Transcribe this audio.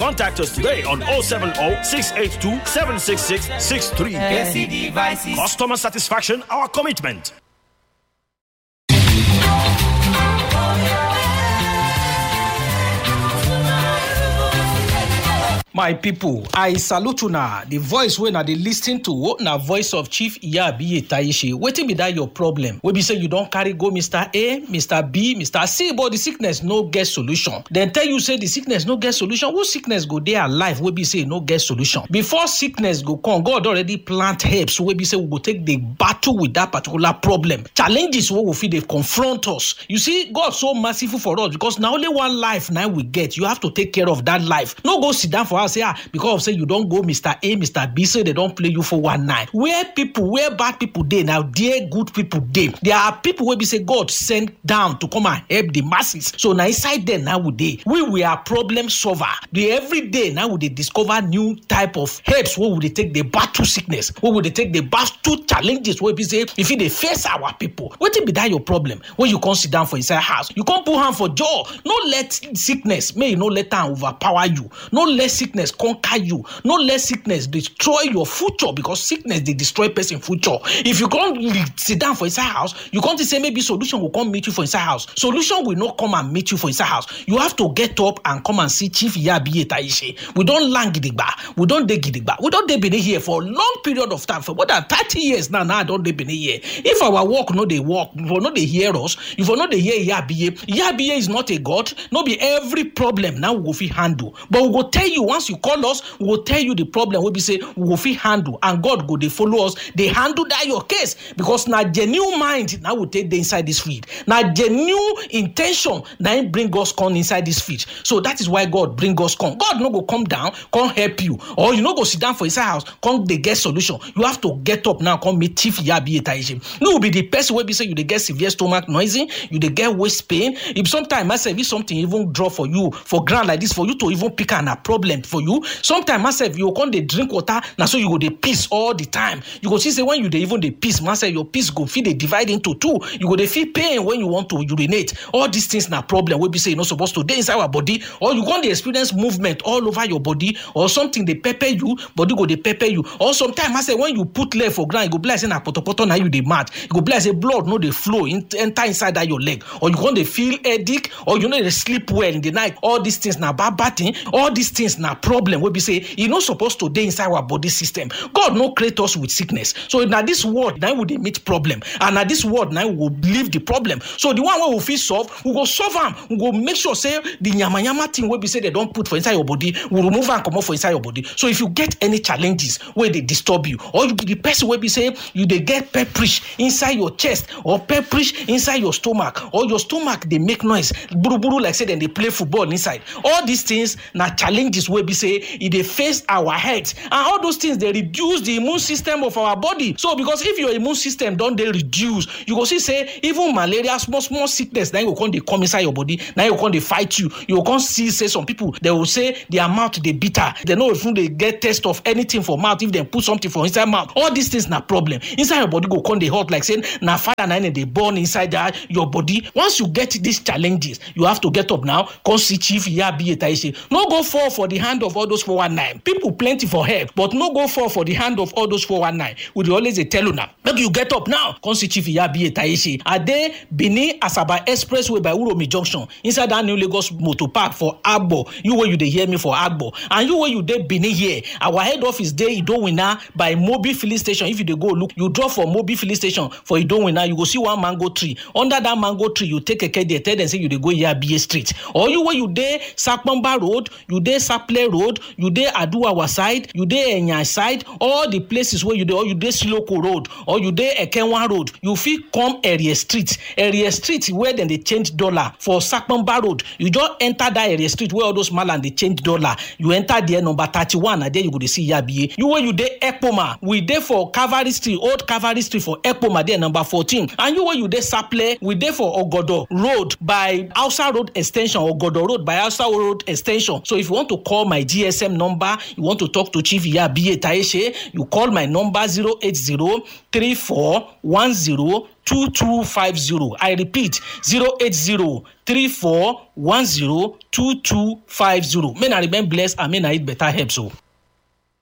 Contact us today on 070 682 766 63. Customer satisfaction, our commitment. my pipo i salute una di voice wey una dey lis ten to na voice of chief iyabiye taishe wetin be dat your problem wey be say you don carry go mr a mr b mr c but di sickness no get solution dem tell you say di sickness no get solution who sickness go dey alive wey be say e no get solution before sickness go come god already plant herbs wey be say we go take dey battle with dat particular problem challenges wey we fit dey confront us you see god so merciful for us because na only one life na we get you have to take care of dat life no go sit down for house say ah because of say you don go mr a mr b say dem don play you for one night where people where bad people dey na there good people dey there are people wey be say god send down to come and help the masses so na inside there na we dey we we are problem solver the every day na we dey discover new type of herbs wey we dey take dey battle sickness wey we dey take dey battle challenges wey be say e fit dey face our people wetin be that your problem when you come sit down for inside house you come put hand for jaw no let sickness make e no let am overpower you no let sickness conquer you no let sickness destroy your future because sickness dey destroy person future if you come sit down for inside house you come think say maybe solution go come meet you for inside house solution will not come and meet you for inside house you have to get up and come and see chief yabiye taishe we don land gidigba we don dey gidigba we don dey benin here for long period of time for more than thirty years now now i don dey benin here if our work no dey work if we no dey hear us if we no dey hear yabiye yabiye is not a god no be every problem na we go fit handle but we go tell you once you call us we go tell you the problem wey be say we go fit handle and god go dey follow us dey handle that your case because na genuine mind na we take dey inside this field na genuine in ten tion na im bring us come inside this field so that is why god bring us come god no go come down come help you or you no go sit down for inside house come dey get solution you have to get up now come meet chief yabiye taishe no be the person wey be say you dey get severe stomach noising you dey get waist pain if sometimes myself if something even drop for you for ground like this for you to even pick am na problem for you sometimes myself you go come dey drink water na so you go dey piss all the time you go see say when you dey even dey piss myself your piss go fit dey divide into two you go dey feel pain when you want to urinate all these things na problem wey be say e no suppose to dey inside our body or you come dey experience movement all over your body or something dey pepper you body go dey pepper you or sometimes myself when you put leg for ground e go be like say na potopoto na you dey mad e go be like say blood no dey flow in, enter inside that your leg or you come dey feel headache or you no dey sleep well in the night all these things na bad bad thing all these things na problem wey be say e no suppose to dey inside our body system god no create us with sickness so na this world na we dey meet problem and na this world na we go leave the problem so the one wey we fit solve we go solve am we go make sure say the yamayama thing wey be say dem don put for inside your body we remove am comot for inside your body so if you get any challenges wey dey disturb you or you be the person wey be say you dey get pepperish inside your chest or pepperish inside your stomach or your stomach dey make noise gburugburu like say dem dey play football inside all these things na challenges wey be say e dey face our health and all those things dey reduce the immune system of our body so because if your immune system don dey reduce you go see say even malaria small small sickness na go come dey come inside your body na go come dey fight you you go come see say some people dey go say their mouth dey bitter dem no even dey get taste of anything for mouth if dem put something for inside mouth all these things na problem inside your body go come dey hot like say na fire na im dey burn inside that your body once you get these challenges you have to get up now come see chief yabiye taishe no go fall for the hand of all those 419 people plenty for help but no go fall for the hand of all those 419 we dey always dey tell una make you get up now come see chief yabiye taishe ade benin asaba expressway by uromi junction inside that new lagos motor park for agbo you wey you dey hear me for agbo and you wey you dey benin here our head office dey idowina by mobi filling station if you dey go look you drop for mobi filling station for idowina you go see one mango tree under that mango tree you take keke there tell dem say you dey go yabiye street or you wey you dey sapomba road you dey saple road you dey aduwawa side you dey enya side all the places wey you dey or you dey siloko road or you dey ekenwa road you fit come area street area street where dem dey change dollar for sapomba road you just enter that area street where all those malam dey change dollar you enter there number thirty-one na there you go dey see yabiye you wey you dey ekpoma we dey for cavalry street old cavalry street for ekpoma there number fourteen and you wey you dey saple we dey for ogodo road by hausa road ex ten sion ogodo road by hausa road ex ten sion so if you want to call my my gsm number you want to talk to chief iyabiye taishe you call my number zero eight zero three four one zero two two five zero i repeat zero eight zero three four one zero two two five zero may na remain blessed and may na eat better herbs o.